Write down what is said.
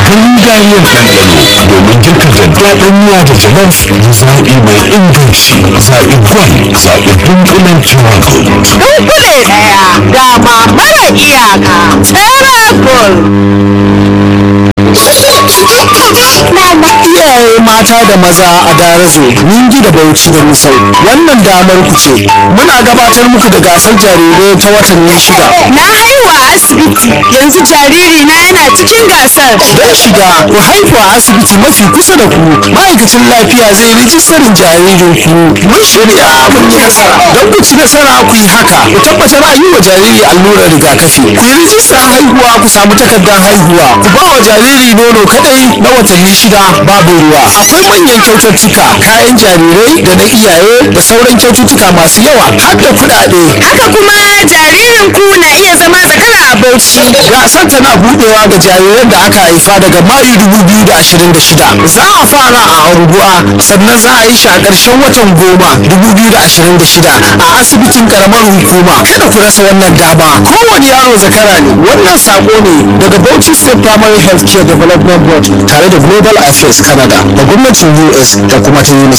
gangariyar ɗanɗano domin girka daddaɗin miya da jalof zaɓi mai inganci zaɓi gwal zaɓi dunkulen travel dunkule ɗaya dama mara iyaka terracool iyaye mata da maza a darazo ningi da bauchi da misau wannan damar ku ce muna gabatar muku da gasar jarirai ta watanni shida na haihuwa a asibiti yanzu jariri na yana cikin gasar don shiga ku haihu a asibiti mafi kusa da ku ma'aikacin lafiya zai rijistarin jaririn ku mun shirya mun yi nasara don ku ci nasara ku yi haka ku tabbatar a yi wa jariri allurar rigakafi ku yi rijistar haihuwa ku samu takardar haihuwa ku ba wa jariri nono kadai na watanni shida babu ruwa akwai manyan kyaututtuka kayan jarirai da na iyaye da sauran kyaututtuka masu yawa har da kuɗaɗe haka kuma jaririn ku na iya zama zakara a bauchi gasar tana budewa ga jariran da aka haifa daga mayu 2026 za a fara a anguwa sannan za a yi shi a ƙarshen watan goma 2026 a asibitin karamar hukuma kada ku rasa wannan dama kowane yaro zakara ne wannan sako ne daga bauchi state primary health care development board tare da global affairs canada da gwamnatin us da kuma ta unicef